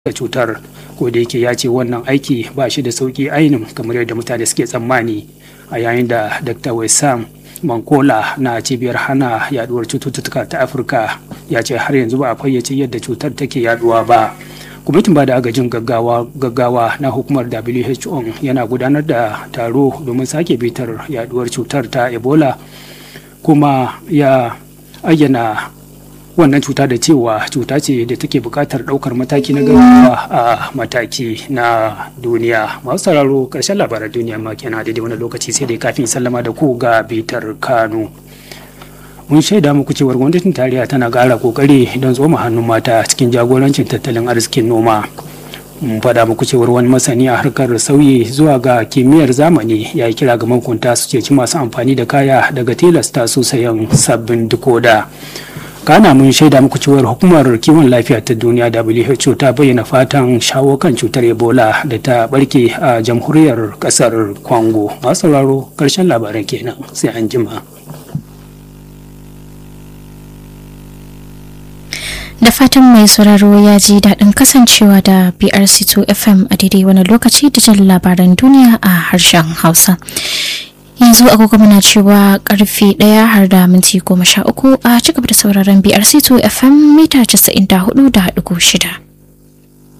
da cutar ko da yake ya ce wannan aiki ba shi da sauki ainin kamar yadda mutane suke tsammani a yayin da dr wesam mankola na cibiyar hana yaduwar cututtuka ta afirka ya ce har yanzu ba a fayyace yadda cutar take yaduwa ba kwamitin ba da agajin gaggawa gaggawa na hukumar who yana gudanar da taro domin sake bitar yaduwar cutar ta ebola kuma ya ayyana wannan cuta da cewa cuta ce da take buƙatar ɗaukar mataki na gaggawa a mataki na duniya masu sauraro ƙarshen labaran duniya ma kenan daidai wani lokaci sai dai kafin sallama da ku ga bitar kano mun shaida muku cewar gwamnatin tarayya tana ƙara ƙoƙari don tsoma hannun mata cikin jagorancin tattalin arzikin noma mun faɗa muku cewar wani masani a harkar sauyi zuwa ga kimiyyar zamani ya yi kira ga mahukunta su ceci masu amfani da kaya daga tilasta su sayan sabbin dikoda kana mun shaida muku cewar hukumar kiwon lafiya ta duniya who ta bayyana fatan shawo kan cutar ebola da ta barke a jamhuriyar kasar congo masu sauraro karshen labaran kenan sai an jima da fatan mai sauraro ya ji daɗin kasancewa da brc2 fm a daidai wani lokaci da jin labaran duniya a harshen hausa yanzu agogo muna cewa karfe ɗaya har da minti goma sha uku a cigaba da sauraron brc2 fm mita casa'in da hudu da shida.